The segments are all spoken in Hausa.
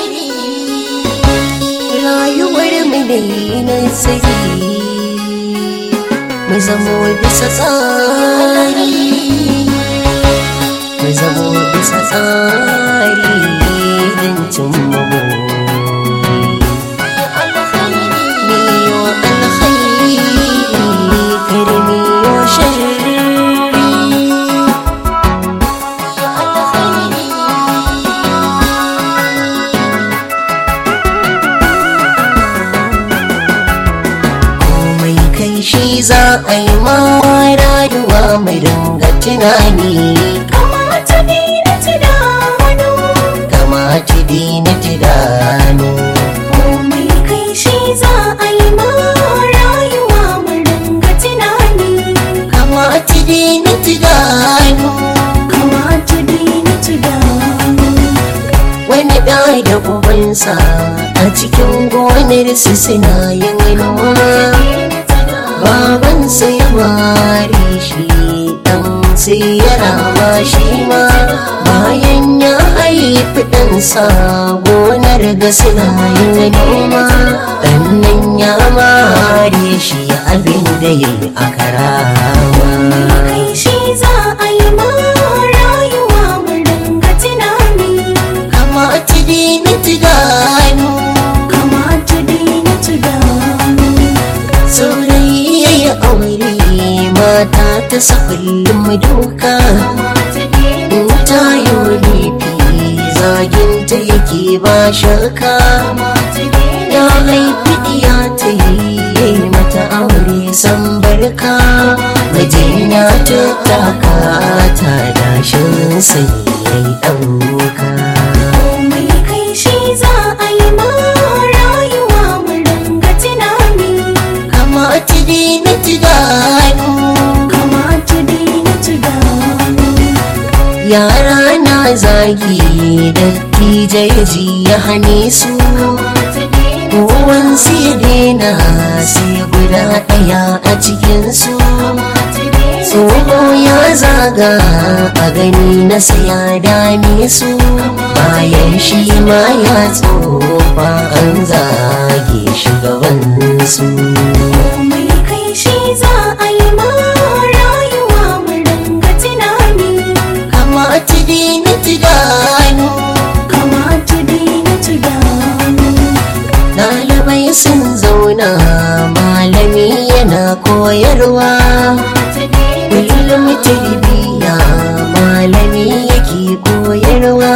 rayuwar mu da nasiri mu zamo bisa tsari mu zamo bisa tsari don cimma miyo alkhairi kar miyo sharri komai kai shi za a yi ma rayuwa mai dinga tunani kamata ne na tunanu kama ci dina tudanu komai kai shi za a yi ma rayuwa mu dinga tunani kama ci dina tudanu kamata ne na tunanu wani da da ubansa a cikin gonarsu suna yin noma babansa ya ware shi dan sai ya rama shi ma bayan ya haifi ɗansa gonar ga suna yin noma ɗannan ya mare shi abin da ya yi a karama kai shi za a yi ma rayuwa mu dinga tunani kama ci dina tudanu kamata ne na tunanu saurayi ya yi aure mata ta sa kullum duka in ta yi laifi zaginta yake ba shaka ya haifi diya ta yi mata aure san barka mijina ta taka ta dashin sai ya yi ɗauka komai kai shi za a yi ma rayuwa mu dinga tunani kama ci dina tudanu kamata ne na tunanu yara na zagi da ji ya hane su kowansu ya daina sai guda ɗaya a cikinsu tsoho ya zaga a gani na saya dame su bayan shi ma ya tsofa an zage shugabansu komai kai shi za a yi ma rayuwa mu dinga tunani kama ci dina tudanu kamata ne na tunanu Ɗalibai sun zauna malami yana koyarwa kullum tarbiyya malami yake koyarwa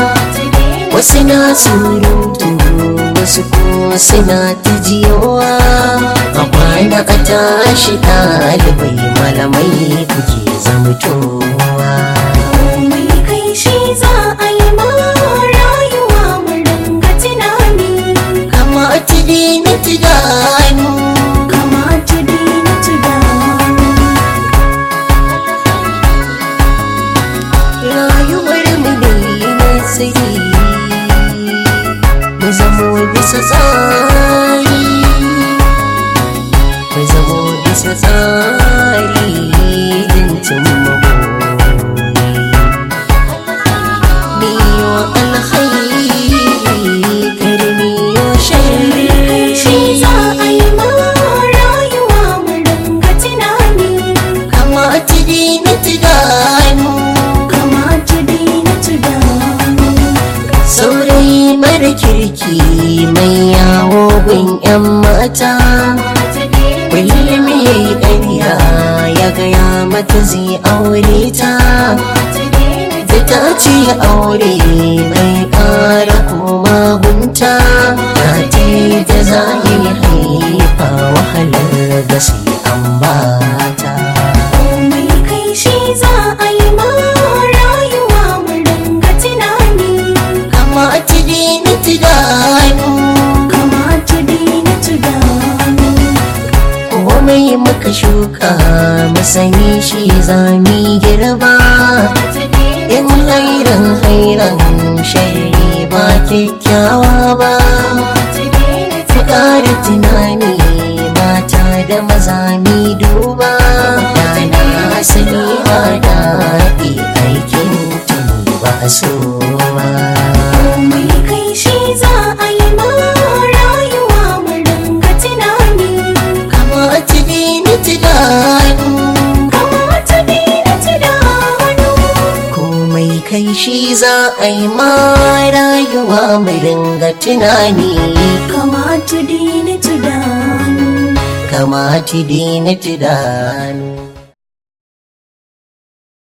wasu na surutu wasu ko suna ta jiyowa a kwana a tashi ɗalibai malamai kuke zamtowa komai kai shi za a yi ma rayuwa mu dinga tunani kama ci dina tudanu kamata ne na tunanu rayuwar mu ne nasiri mu zamo bisa tsari mu zamo bisa tsari don cimma buri miyo alkhairi kar miyo sharri shi za a yi ma rayuwa mu dinga tunani kama ci dina tudanu kamata ne na tunanu saurayi mara kirki mai yawo gun 'yan mata kullum ya yi ƙarya ya gaya mata zai aure ta da ta ce aure mai ƙara koma gunta ta ce da za yi haifa wahalar da sai an bata komai kai shi za a yi ma rayuwa mu dinga tunani kama ci dina tudanu kamata ne na tunanu komai muka shuka masani shi zami girba in hairan hairan shari ba kyakkyawa ba ku ƙara tunani mata da maza mi duba da na sani ba daɗi aikin tuni ba so ba komai kai shi za kai shi za a yi ma rayuwa mai ringa tunani kamata dina tudanu kamata dina tudanu